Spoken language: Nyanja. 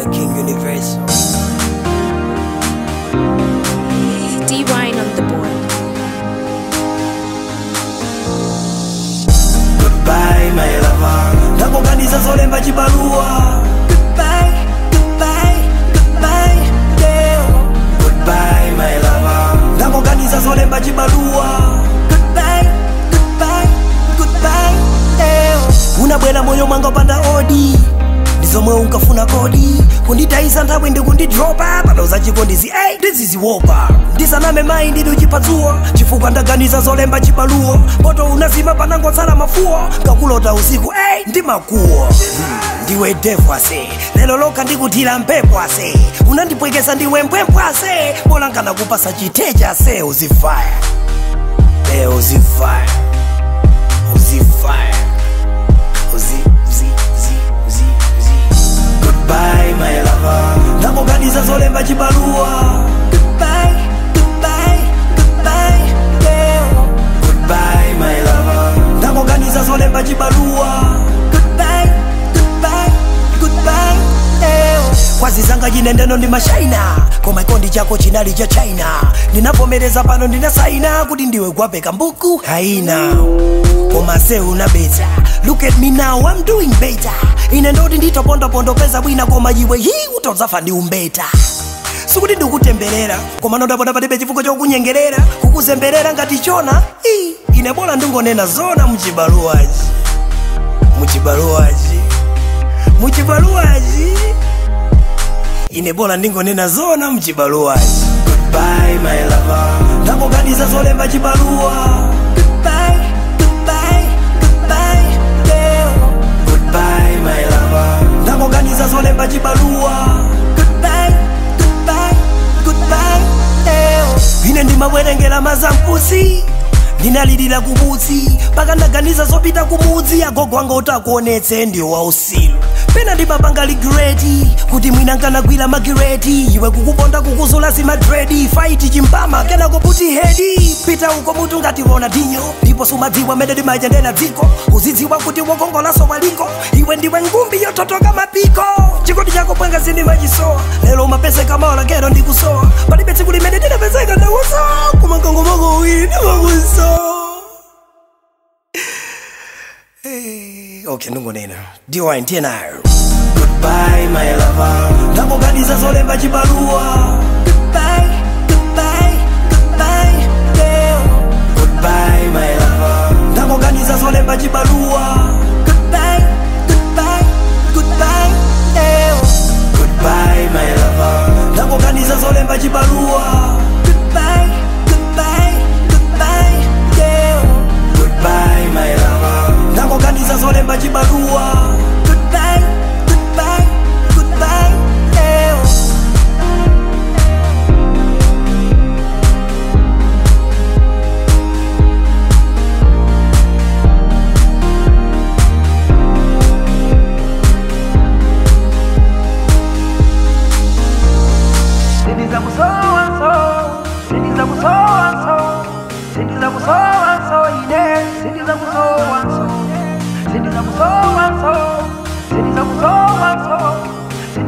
my King Universal. D Wine on the board. Goodbye, my lover. Ndakuganiza zolemba chibaluwa. Goodbye, goodbye, goodbye, leo. Goodbye, my lover. Ndakuganiza zolemba chibaluwa. Goodbye, goodbye, goodbye, leo. Unabwera moyo mwanga upanda odi ndizomwe unkafuna kodi kunditayisa nthawi ndikundidropa padauza chikondizi ei ndiziziwopa ndisaname mayi ndidi uchipatsuwa chifukwa ndaganiza zolemba chibaluwo poto unazima panangotsala mafuwa ngakulota usiku ei ndimakuwa ndiwe devu ase lero lokha ndikuthira mphepo ase unandipwekesa ndiwe mpwempwe ase bola nkanakupasa chitecha ase uzifaya e uzifaya uzifaya uzi uzi uzi uzi uzi goodbye my lover ndakuganiza zolemba chibaluwa goodbye goodbye goodbye leo goodbye my lover ndakuganiza zolemba chibaluwa goodbye goodbye goodbye leo kwazizanga chinendeno ndi mashaina koma ikondi chako chinali cha china ndinavomereza pano ndinasaina kuti ndiwe gwapeka mbuku haina koma se unabeta look at me now i'm doing better ine ndoti nditopondopondopeza bwina koma iwe hi utodzafa ndi umbeta sikuti ndikutemberera koma nondapoda palibe chifukwa chokunyengerera kukuzemberera ngati chona i ine bola ndingonena zona muchibaluwachi muchibaluwachi muchibaluwachi ine bola ndingonena zona muchibaluwachi goodbye my lover ndakuganiza zolemba chibaluwa goodbye goodbye goodbye leo goodbye my lover ndakuganiza zolemba chibaluwa goodbye goodbye goodbye leo ine ndimabwerengera mazampusi ndinalirira kubutsi paka ndaganiza zopita kumudzi agogo anga utakuonetse ndiwo wausilu pena ndimapanga ligireti kuti mwina nkanagwira magireti iwe kukuponda kukuzula zimadredi faiti chimpama kenako puti hedi pita uko mutu ngati ronaldinho ndipo sumadziwa mene ndimayendera dziko uzidziwa kuti wokongolaso walingo iwe ndiwe ngumbi yototoka mapiko chikondi chako pwenga zindimachisowa lero umapezeka maola kero ndikusowa palibe tsiku limene ndinapezeka ndakusowa kumangongomako uwiri ndimakusowa okay ndingonena ndiwa ntiye nayo goodbye my lover